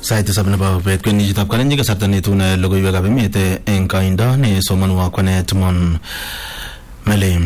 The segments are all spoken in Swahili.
sait tisab nebo bet kwenisietab kalenjin kasarta netune logoiwekab emet eng koindo nesomonwo kwane Timon Melim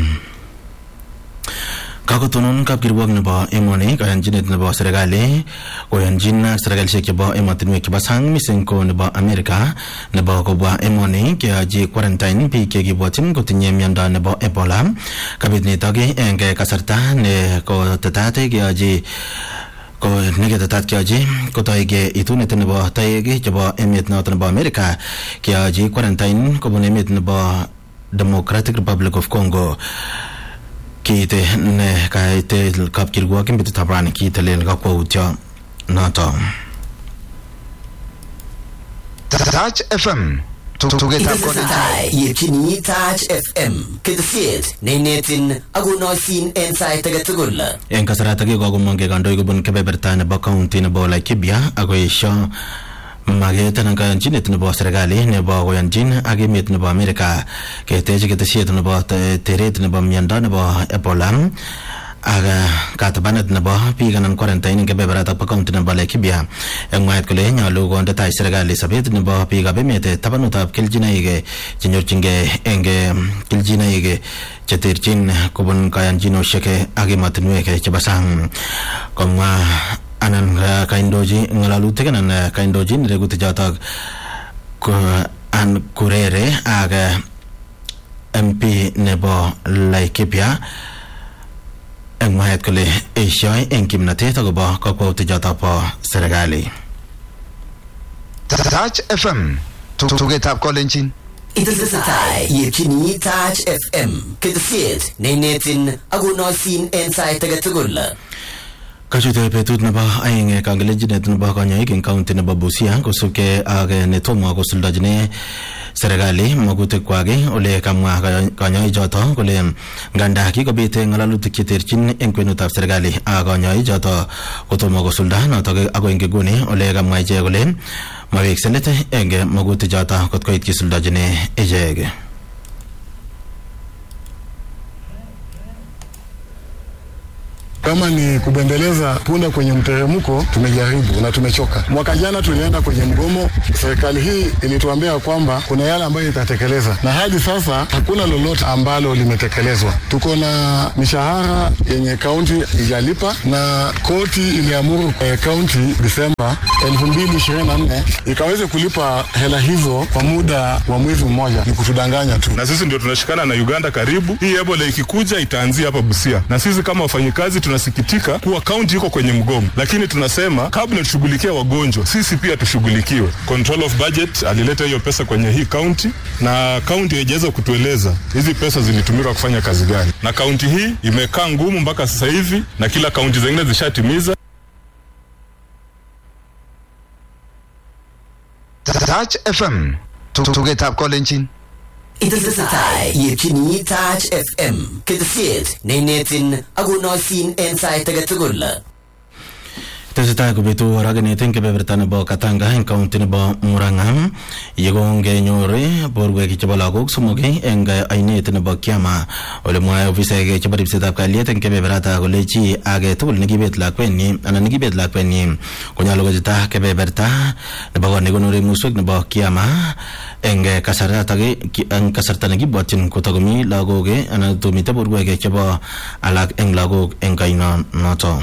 kakotonon kapkirwok nebo emoni kayanchinet nebo serikali koyanchin serikalishek chebo emotinwek chebo sang mising ko nebo amerika nebo kobwa emoni keyochi quarantine biik chekibwotyin kotinye miondo nebo ebola kabit nitok eng kasarta ne kotetat keyochi ko neketetat keyochi kotoige itunet nebo toek chebo emet noto nebo amerika keyochi quarantine kobun emet nebo democratic republic of congo kiite ne kaite kapkirwok eng betutab rani kiitelel kakwautyo noto Touch FM tugetab Itesetai yetyini Touch FM ketesiet neinetin akonoisin en sait age tugul eng kasaratak kokomongke kandoik kobun kebeberta nebo county nebo Laikipia akoesho maket anan kayanchinet nebo serikali nebo koyanchin ak emet nebo Amerika ketech ketesiet nebo teret nebo miondo nebo Ebola ak katabanet nebo biik anan quarantine eng kebeberatak bo county nebo Laikipia eng mwaet kole nyolu konde tai serikali sobet nebo biikab emet tabanutab kelchinoik chenyorchingei eng kelchinoik cheterchin kobun kayanchinoshek ak emotinwek chebo sang komwa anan kaindochi ngalalutik anan kaindochi neregutik chotok an kurere ak MP nebo Laikipia eng mwaet kole eishoi eng kimnatet akobo kakwautik chotok bo serikali Touch FM tugetab kolenjin Itesetai yetyini Touch FM ketesiet neinetin akonoisin en sait age tugul kachute betut nebo aeng kangelenjinet nebo kanyoik eng county nebo Busia kosubkei ak netomo kosuldojini serikali magutik kwak ole kamwa kanyoik choto kole nganda kikobit ngalalutik cheterchin eng kwenutab serikali ak kanyoik choto kotomo kosulda notok ako eng nguni ole kamwa ichek kole mawekse let eng magutik choto kot koit kisuldojini ichek Kama ni kubembeleza punda kwenye mteremko, tumejaribu na tumechoka. Mwaka jana tulienda kwenye mgomo, serikali hii ilituambia kwamba kuna yale ambayo itatekeleza, na hadi sasa hakuna lolote ambalo limetekelezwa. Tuko na mishahara yenye kaunti ijalipa, na koti iliamuru eh, kaunti Disemba 2024 ikaweze kulipa hela hizo kwa muda wa mwezi mmoja. Ni kutudanganya tu. na sisi ndio tunashikana na Uganda karibu. Hii Ebola ikikuja itaanzia hapa Busia, na sisi kama wafanyikazi tunasikitika kuwa kaunti iko kwenye mgomo, lakini tunasema kabla tushughulikia wagonjwa, sisi pia tushughulikiwe. Control of budget alileta hiyo pesa kwenye hii kaunti, na kaunti haijaweza kutueleza hizi pesa zilitumika kufanya kazi gani, na kaunti hii imekaa ngumu mpaka sasa hivi, na kila kaunti zingine zishatimiza. Touch FM tugetab kolenjin Itesetai yetyini Touch FM ketesiet neinetin akonoisin en sait age tugul tesetai kobitu aragenet eng kebeberta nebo Katanga eng county nebo Murang'a yekongenyor borwek chebo lagok somok eng ainet nebo Kiama ole mwae ofisaek chebo ripsetab kalyet eng kebeberata kole chi age tugul nekibet lakwenyi anan nekibet lakwenyi konyolu kochita kebeberta nebo kot nekonore muswek nebo Kiama eng kasartatak eng kasarta nekibwotyin kotakomi lagok anan tomite borwek chebo alak eng lagok eng kaino noto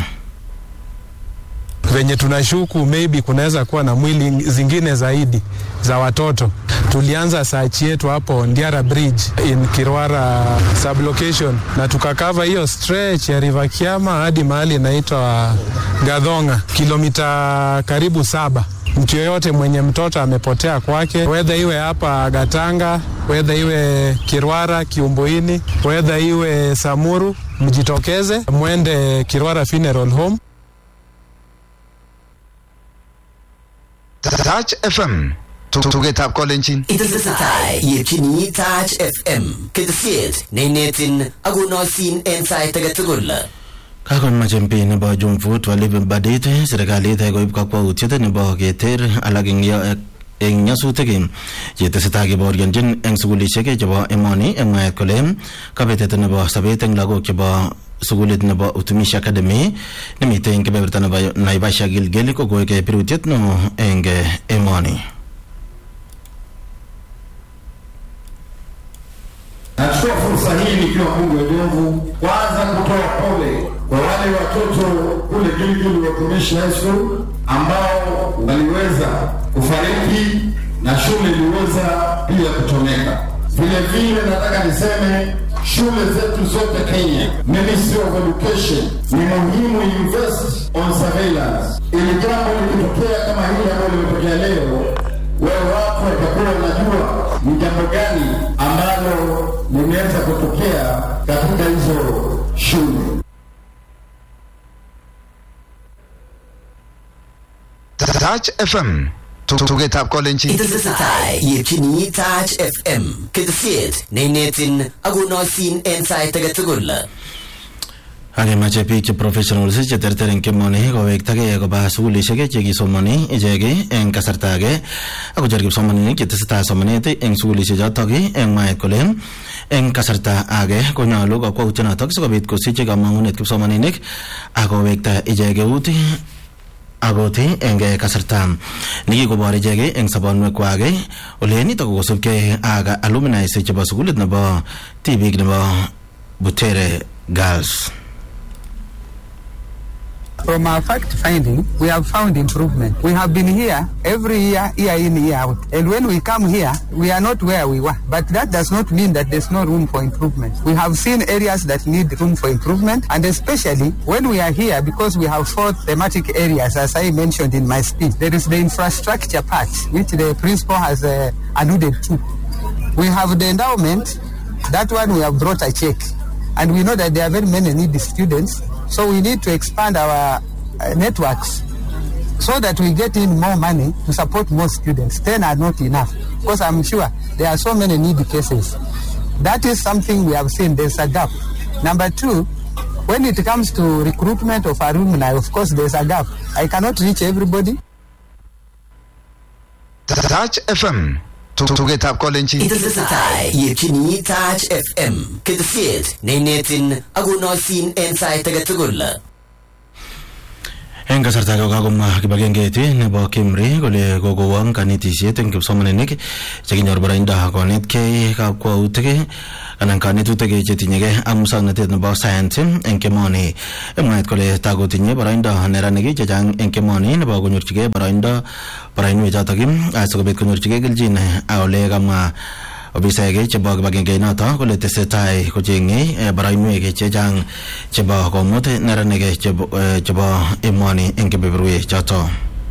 venye tunashuku maybe kunaweza kuwa na mwili zingine zaidi za watoto. Tulianza sachi yetu hapo Ndiara Bridge in Kirwara sublocation, na tukakava hiyo stretch ya River Kiama hadi mahali inaitwa Gadhonga, kilomita karibu saba. Mtu yoyote mwenye mtoto amepotea kwake, wedha iwe hapa Gatanga, wedha iwe Kirwara Kiumbuini, wedha iwe Samuru, mjitokeze mwende Kirwara Funeral Home. Touch FM tugetab kolenjin Itesetai yetyini Touch FM ketesiet neinetin akonoisin en sait age tugul kakonmach MP nebo Jomvu Twalib Badit serikalit koib kakwautiet nebo keter alak eng eng nyasutik chetesetai kebaorionjin eng sukulishek chebo emoni eng mwaet kole kabetet nebo sobet eng lagok chebo sukulit nebo utumishi academy nemitei eng kebeberta nebo naivasha gilgil kokoek birutiet neo eng emoni Nachukua fursa hii nikiwa Mungu wedevu, kwanza kutoa pole kwa wale watoto kule Gilgil Watumishi High School ambao waliweza kufariki na shule iliweza pia kuchomeka. Vile vile nataka niseme shule zetu zote Kenya, Ministry of Education ni muhimu invest on surveillance, ili jambo likitokea kama hili ambalo limetokea leo wewe watu watakuwa wanajua ni jambo gani ambalo limeweza kutokea katika hizo shule. Touch FM. Tugetab kolenjin. Itesetai yetyini Touch FM ketesiet neinetin akonoisin en sait age tugul. akemache biik che professionals che terter eng kemoni kowektagei koba sukulishek che kisomoni ichek eng kasarta age akocher kipsomaninik che tesetai somanet eng sukulishek chotok eng mwaet kole eng kasarta age konyolu kakwautyonotok sikobit kosich kamang'unet kipsomaninik akowekta ichek eut akot eng kasarta nekikobor ichek eng sobonwekwak ole nitok kosubkei ak alumni chebo sukulit nebo tibik nebo Butere Girls. From our fact finding, we have found improvement. We have been here every year, year in, year out. And when we come here, we are not where we were. But that does not mean that there's no room for improvement. We have seen areas that need room for improvement. And especially when we are here, because we have four thematic areas, as I mentioned in my speech, there is the infrastructure part, which the principal has uh, alluded to. We have the endowment. That one we have brought a check. And we know that there are very many needy students. So we need to expand our uh, networks so that we get in more money to support more students. Ten are not enough because I'm sure there are so many needy cases. That is something we have seen. There's a gap. Number two, when it comes to recruitment of alumni, of course, there's a gap. I cannot reach everybody. Touch FM. Tugetab kolenjin. Itesetai yetyini Touch FM ketesiet neinetin akonoisin en sait age tugul. eng kasarta age kakomwa kibagengeit nebo Kimri kole kokowong kanetisiet eng kipsomaninik chekinyor boroindo konetkei kakwautik anan kanetutik chetinyegei ak musoknotet nebo science eng kemoni mwaet kole takotinye boroindo neranik chechang eng kemoni nebo konyorchigei boroindo boroinwek chotok asikobit konyorchigei kelchin ole kamwa ofisaek chebo kibagenge noto kole tesetai kocheng'e boroinwek chechang chebo komut neranik chebo emoni eng kebeberwek choto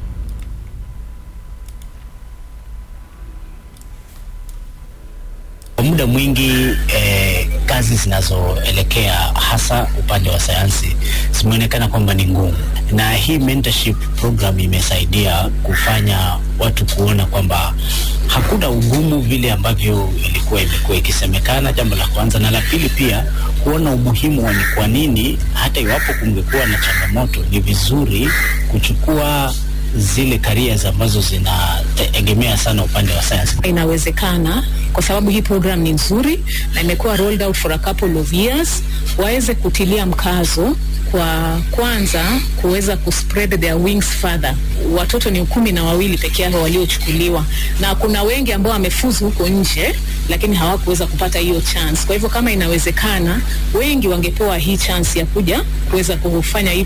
Kwa muda mwingi eh, kazi zinazoelekea hasa upande wa sayansi zimeonekana kwamba ni ngumu, na hii mentorship program imesaidia kufanya watu kuona kwamba hakuna ugumu vile ambavyo ilikuwa imekuwa ikisemekana, jambo la kwanza, na la pili pia kuona umuhimu wa ni kwa nini hata iwapo kungekuwa na changamoto, ni vizuri kuchukua zile careers ambazo zinategemea sana upande wa science. Inawezekana kwa sababu hii program ni nzuri na imekuwa rolled out for a couple of years, waweze kutilia mkazo kwa kwanza kuweza kuspread their wings further. Watoto ni kumi na wawili peke yao waliochukuliwa, na kuna wengi ambao wamefuzu huko nje, lakini hawakuweza kupata hiyo chance. Kwa hivyo kama inawezekana, wengi wangepewa hii chance ya kuja kuweza kufanya hii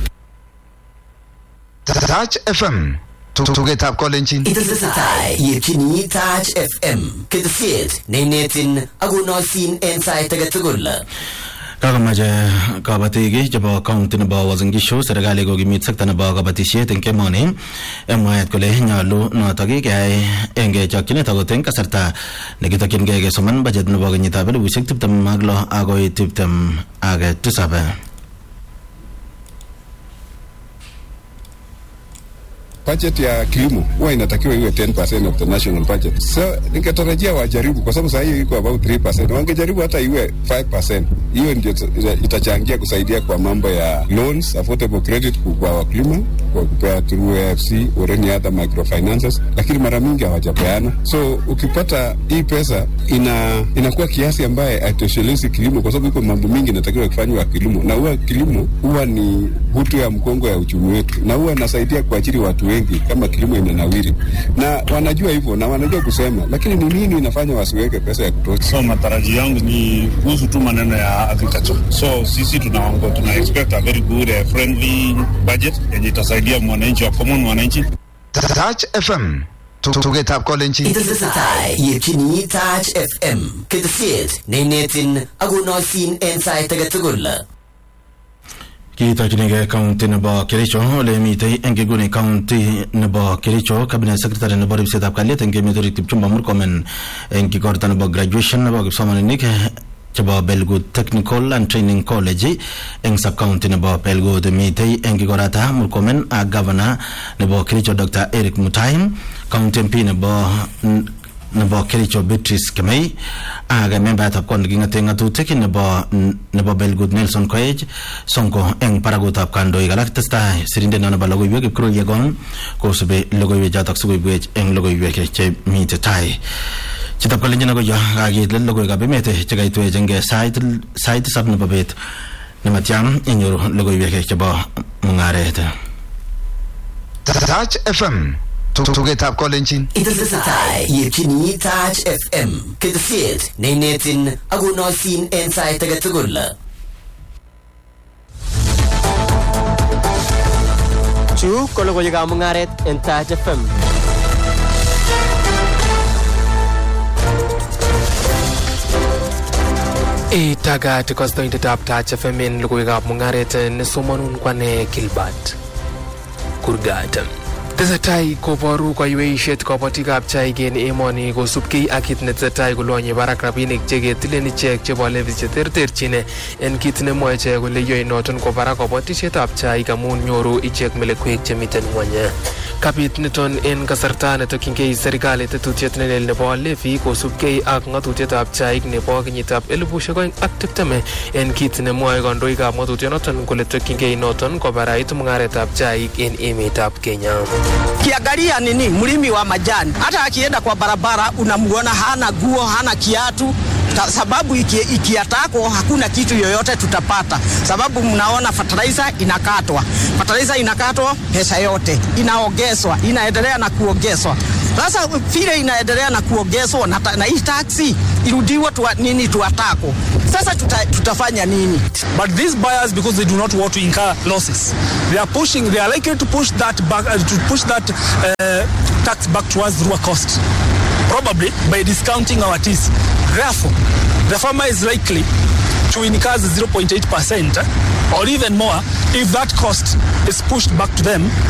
Touch FM. Tugetab kolenjin. Itesetai yetyini Touch FM ketesiet neinetin akonoisin en sait age tugul. kakomache kabatik chebo kaunti nebo Uasin Gishu serikali kokimit sekta nebo kabatisiet eng kemoni eng mwaet kole nyolu notok keyai eng chokchinet akot eng kasarta nekitokyingei kesoman bajet nebo kenyitab elibushek tiptem ak lo akoi tiptem ak tisab budget ya kilimo huwa inatakiwa iwe 10% of the national budget. So ningetarajia wajaribu, kwa sababu saa hii iko about 3%. Wangejaribu hata iwe 5%. Hiyo ndio ita- itachangia kusaidia kwa mambo ya loans, affordable credit kwa wakulima, kwa kupea through AFC or any other microfinances, lakini mara mingi hawajapeana. So ukipata hii pesa ina inakuwa kiasi ambaye haitoshelezi kilimo, kwa sababu iko mambo mingi inatakiwa kufanywa kilimo, na huwa kilimo huwa ni hutu ya mkongo ya uchumi wetu, na huwa inasaidia kuajiri watu wengi kama kilimo inanawiri, na wanajua hivyo na wanajua kusema, lakini ni nini inafanya wasiweke pesa ya kutosha? So matarajio yangu ni kuhusu tu maneno ya agriculture. So sisi tunaongo, tuna expect a very good uh, friendly budget yenye itasaidia mwananchi wa common mwananchi. Touch FM. Tugetab kolenjin. Itesetai yetyini Touch FM ketesiet neinetin akonoisin en sait age tugul. kitokchinigei county nebo kericho ole mitei eng kiguni county nebo kericho cabinet secretary nebo ripsetab kalyet eng emet orit kipchumba murkomen eng kikorta nebo graduation nebo kipsomaninik eh, chebo belgut technical and training college eng subcounty nebo belgut mitei eng kikorata murkomen ak governor nebo kericho dr eric mutai county mp nebo nebo kericho beatrice kemei ak membayatab kot neking'ate ng'atutik nebo nebo belgut nelson koech sonko eng barakutab kandoik alak testai sirindet nebo logoiwek kipkurui yegon kosubi logoiwek chotok sikoibwech eng logoiwek chemite tai chitab kalenjin ako yo kakiit let logoiwekab emet chekaitwech eng sait sait tisab nebo bet nematiam inyoru logoiwek chebo mung'aret Touch FM. Tugetab kolenjin. Itesetai yetyini Touch FM ketesiet neinetin akonoisin en sait age tugul. Chu ko logoiwekab mung'aret en Touch FM. Itagat kostoindetab Touch FM en logoiwekab mung'aret nesomonun kwane Gilbert Kurgat. Tesetai koboru kaiweisiet kobotikab chaik en emoni kosubkei ak kit netesetai kolonye barak rabinik cheketilen ichek chebo levis cheterterchin en kit nemwoe ichek kole yoe noton ko barak kobotisietab chaik amun nyoru ichek melekwek chemiten ngwony kabit niton en kasarta netokyingei serikali tetutiet nelel nebo levi kosubkei ak ng'atutietab chaik nebo kenyitab elibushek oeng ak tiptem en kit nemwoe kandoikab ng'atutionoton kole tokyingei noton kobarait mung'aretab chaik en emetab kenya Kiangalia nini mlimi wa majani, hata akienda kwa barabara unamuona hana guo, hana kiatu ta, sababu iki, ikiatako hakuna kitu yoyote tutapata, sababu mnaona fertilizer inakatwa, fertilizer inakatwa, pesa yote inaongezwa, inaendelea na kuongezwa. Sasa vile inaendelea na kuongezwa na, ta- na hii taksi irudiwe tuwa, nini tuatako, sasa tuta, tutafanya nini? But these buyers, because they do not want to incur losses, they are pushing. They are likely to push that back uh, to push that uh, tax back towards raw cost, probably by discounting our teas. Therefore, the farmer is likely to incur 0.8 percent or even more if that cost is pushed back to them